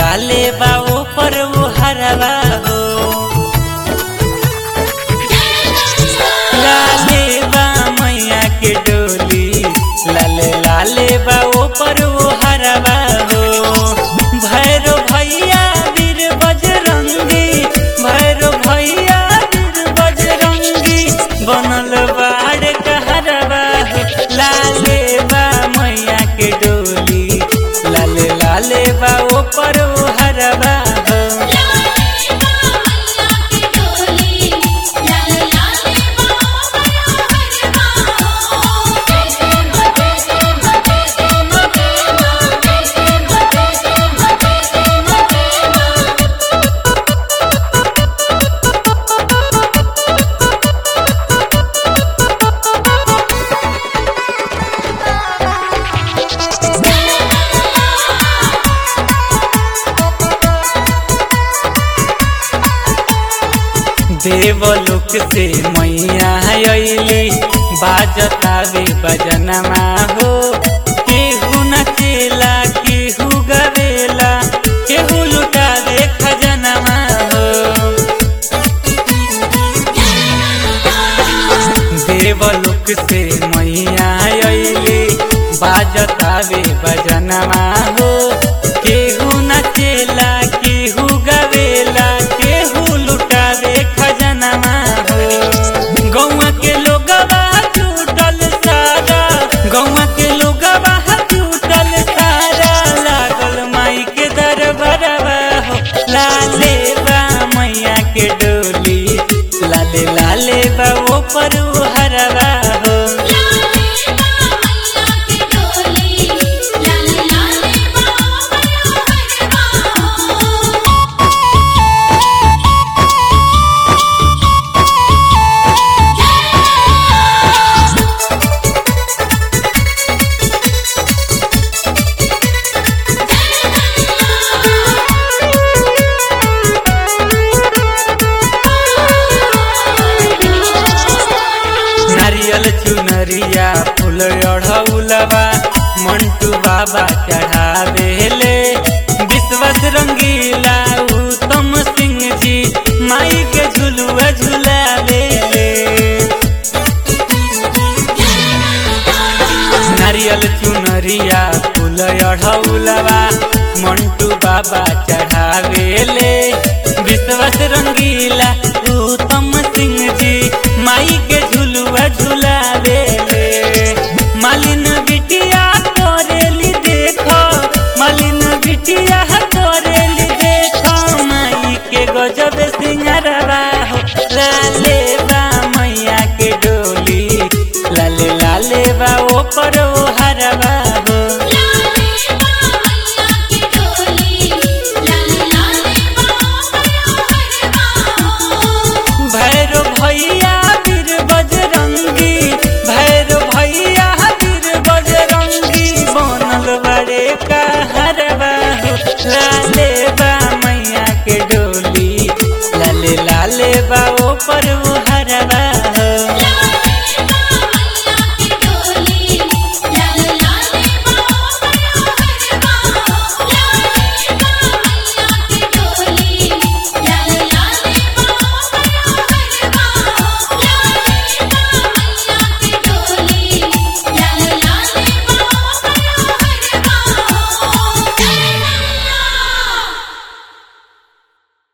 लाले बा ऊपर वो हरवा हो लाले बा मैया के डोली लाले लाले बा ऊपर वो हरवा हो भैरो भैया वीर बजरंगी भैरो भैया वीर बजरंगी बनल बाड़ कहरवा हो लाले बा मैया के डोली लाले लाले बा ऊपर वो हरवा हो देवलोक से मैया अली बाजतावे बजनमा हो केहू नचेला केहू गवेला केहू लुटावे खजनमा हो देवलोक से मैया अली बाजतावे बजनमा हो केहू नचेला केहू गवेला केहू लुटावे खजनमा हो गौवा के लोगवा छूटल सारा गौवा के लोगवा छूटल सारा लागल माई के दरबारवा हो लाले बा मैया के डोली लाले लाले बा ऊपर हरवा हो नारियल चुनरिया फूल अढ़ौलवा मंटू बाबा चढ़ावेले विश्वस रंगीला उत्तम सिंह जी माई के झुलुआ झुलावेले नारियल चुनरिया फूल अढ़ौलवा मंटू बाबा चढ़ावेले विश्वस रंगीला उत्तम सिंह जी माई के झुलुआ झुलावेले मालिन बिटिया तोरेली देखो मालिन बिटिया तोरेली देखो माई के गजब सिंगरवा हो लाले बा मैया के डोली लाले लाले बा ऊपर ओ हरवा हो भैरो भैया वीर बजरंगी भैरो भैया वीर बजरंगी बनल बड़े का हरवा हो लाले बा मैया के डोली लाले लाले बा ऊपर